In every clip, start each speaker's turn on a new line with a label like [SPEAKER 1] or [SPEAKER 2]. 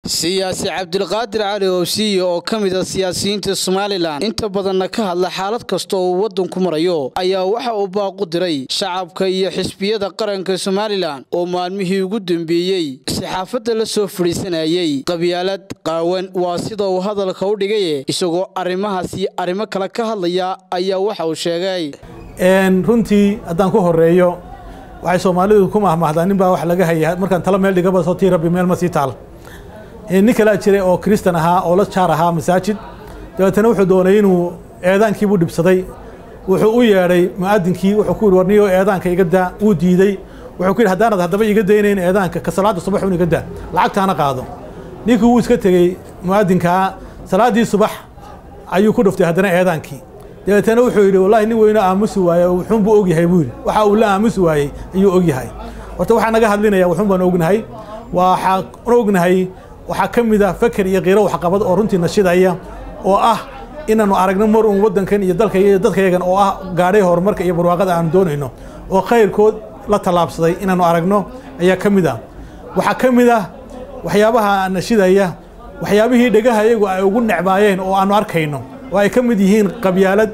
[SPEAKER 1] siyaasi cabdilqaadir cali oobsiye oo ka mid a siyaasiyiinta somalilan inta badanna ka hadla xaalad kasta oo uu waddanku marayo ayaa waxa uu baaqu diray shacabka iyo xisbiyada qaranka somalilan oo maalmihii ugu dambeeyey saxaafadda la soo fadhiisanayey qabyaalad qaawan waa sida uu hadalka u dhigaye isagoo arrimahaasi arrimo kale ka hadlaya ayaa waxa uu sheegay
[SPEAKER 2] runtii haddaan ku horeeyo waxay soomaalidu ku mahmahdaa nin baa wax laga haya markaan talo meel dhigaba soo tii rabbi meel ma sii taal nin kalaa jiray oo kristan ahaa oo la jaar ahaa masaajid dabeetana wuxuu doonay inuu eedaankiibuu dhibsaday wuxuu u yeedhay mu'adinkii wuxuu ku yidhi warniyo eedaanka iga daa wuu diidey wuxuu ku yidhi haddaanad haddaba iga daynayn eedaanka ka salaadda subax un iga daa lacagtaana qaado ninkii wuu iska tegey mu'adinkaa salaaddii subax ayuu ku dhuftay haddana eedaankii dabeetana wuxuu yidhi wallahi nin weyno aamusi waaye wuxuunbuu ogyahay buu yidhi waxa uu la aamusi waayey ayuu ogyahay horta waxaa naga hadlinaya wuxuun baan ognahay waxaan ognahay waxaa ka mid ah feker iyo kiiro waxqabad oo runtii nashidaya oo ah inaannu aragno mar uun waddankan iyo dalka iyo dadkayagan oo ah gaadhay horumarka iyo barwaaqada aanu doonayno oo khayrkood la tallaabsaday inaannu aragno ayaa ka mid ah waxaa ka mid ah waxyaabaha nashidaya waxyaabihii dhegaha iyagu ay ugu necbaayeen oo aanu arkayno oo ay ka mid yihiin qabyaalad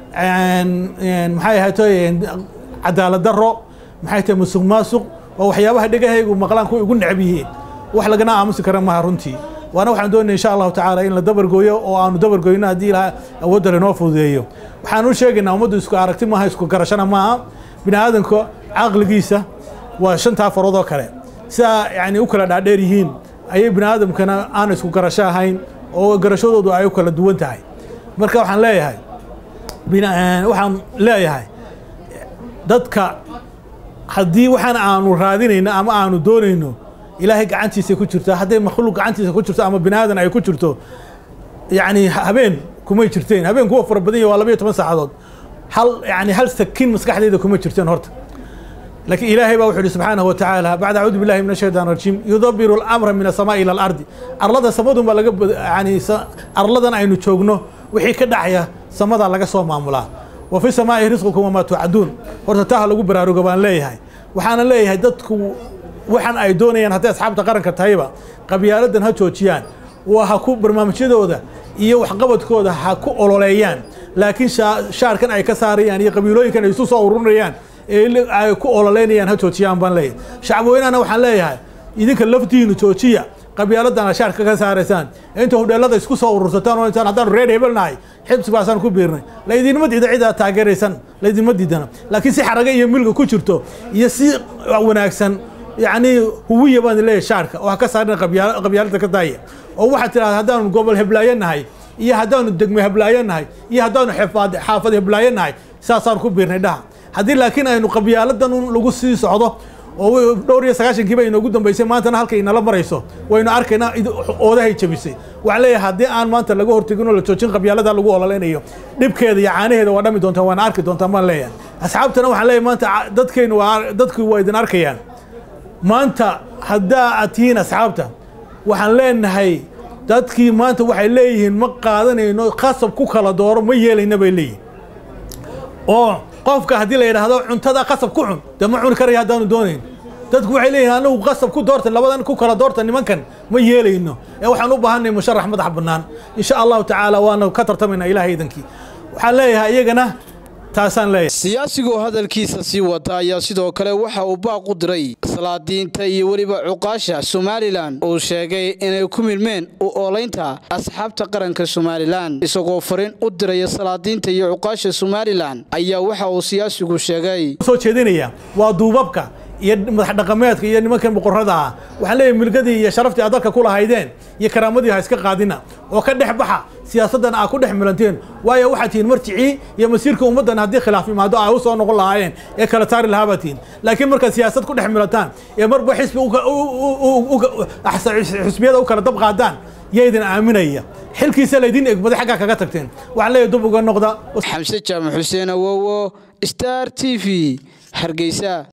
[SPEAKER 2] maxay ahayto cadaalad darro maxay tahay musuq maasuq waa waxyaabaha dhegahaygu maqlaan kuwa ugu necb yihiin wax lagana aamusi kara maha runtii waana waxaan doonaya insha allahu tacaala in la dabargooyo oo aanu dabargoyno haddii ilaha awoodda lainoo fududeeyo waxaan u sheegaynaa ummaddu isku aragti maaha isku garashana maaha bini aadanka caqligiisa waa shantaa faroodoo kale sidaa yani u kala dhaadheer yihiin ayay bini aadamkana aan isku garasho ahayn oo garashadoodu ay u kala duwan tahay marka waxaan leeyahay waxaan leeyahay dadka haddii waxaan aanu raadinayno ama aanu doonayno ilaahay gacantiisa ku jirta hadday makhluuq gacantiisa ku jirto ama bini aadan ay ku jirto yacni habeen kumay jirteen habeen kuwa fara badan yahy waa labaiyo toban saacadood hal yani hal sakin maskaxdayda kuma jirteen horta laakiin ilaahay baa wuxu uhi subxaanahu wa tacaala bacda acuudu billahi min ashaytaan rajiim yudabiru alamra min asamaa'i ila alardi arlada samadun baa laga yani arladan aynu joogno wixii ka dhacaya samadaa laga soo maamulaa wa fi samaa'i risqukum wamaa tuucaduun horta taaha lagu baraaruga baan leeyahay waxaana leeyahay dadku waxaan ay doonayaan hadday asxaabta qaranka tahayba qabyaaladan ha joojiyaan waa ha ku barnaamijyadooda iyo waxqabadkooda ha ku ololeeyaan laakiin shaarkan ay ka saarayaan iyo qabiilooyinkan ay isu soo ururinayaan ee ay ku ololeynayaan ha joojiyaan baan leeyahay shacabweynahana waxaan leeyahay idinka laftiinu joojiya qabyaaladan shaarka ka saaraysaan inta hudheelada isku soo urursataan oo intaan haddaanu reer hebelnahay xibsigaasaan ku biirnay laydinma diida cidaa taageeraysan laydinma diidana laakiin si xaraga iyo milga ku jirto iyo si wanaagsan yacni huwiya baan leeyahay shaarka oo ha ka saarina qabyaalada ka daaya oo waxaad tidhahda haddaanu gobol heblaayo nahay iyo haddaanu degmo heblaayo nahay iyo haddaanu xaafad heblaayo nahay saasaan ku biirnay dhaha haddii laakiin aynu qabyaaladan lagu sii socdo oo dhowr iyo sagaashankiiba inoogu dambaysay maantana halkay inala marayso waynu arkaynaa oodahay jabisay waxaan leeyahay haddii aan maanta laga hortegin oo la joojin qabyaalada lagu ololeynayo dhibkeeda iyo caanaheeda waa dhami doontaan waana arki doontaan baan leeyahay asxaabtana waxaan leeyahay maanta dadkaynu waa dadku waa idin arkayaan maanta haddaa aad tihiin asxaabta waxaan leenahay dadkii maanta waxay leeyihiin ma qaadanayno khasab ku kala dooro ma yeelayna bay leeyihin oo qofka haddii la yidhaahdo cuntada qasab ku cun dee ma cuni karaya haddaanu doonayn dadku waxay leeyihin anagu qasab ku doorta labadan ku kala doorta nimankan ma yeelayno ee waxaan u baahanay musharax madax bannaan insha allahu tacaala waana ka tartamaynaa ilahay idankii waxaan leeyahay iyagana taasaan leeyahay
[SPEAKER 1] siyaasigoo hadalkiisa sii wata ayaa sidoo kale waxa uu baaq u diray salaadiinta iyo weliba cuqaasha somalilan uu sheegay inay ku milmeen u oolaynta asxaabta qaranka somalilan isagoo fariin u diraya salaadiinta iyo cuqaasha somalilan ayaa waxa uu siyaasigu sheegay
[SPEAKER 2] soo jeedinaya waa duubabka iyo madax dhaqameedka iyo nimankan boqorrada ah waxaan leeyahay milgadii iyo sharaftii aad dalka ku lahaydeen iyo karaamadii ha iska qaadina oo ka dhex baxa siyaasaddan aad ku dhex milanteen waayo waxaad tihiin marjicii iyo masiirka ummaddan haddii khilaaf imaado ay u soo noqon lahaayeen ee kala taari lahaa baad tihiin laakiin markaad siyaasad ku dhex milantaan ee marba xisbi xisbiyada u kala dab qaadaan yaydin aaminaya xilkiisa laydin egbaday xaggaa kaga tagteen waxaan leeyahay dub uga noqda
[SPEAKER 1] xamse jaamac xuseen awowo star t v hargeysa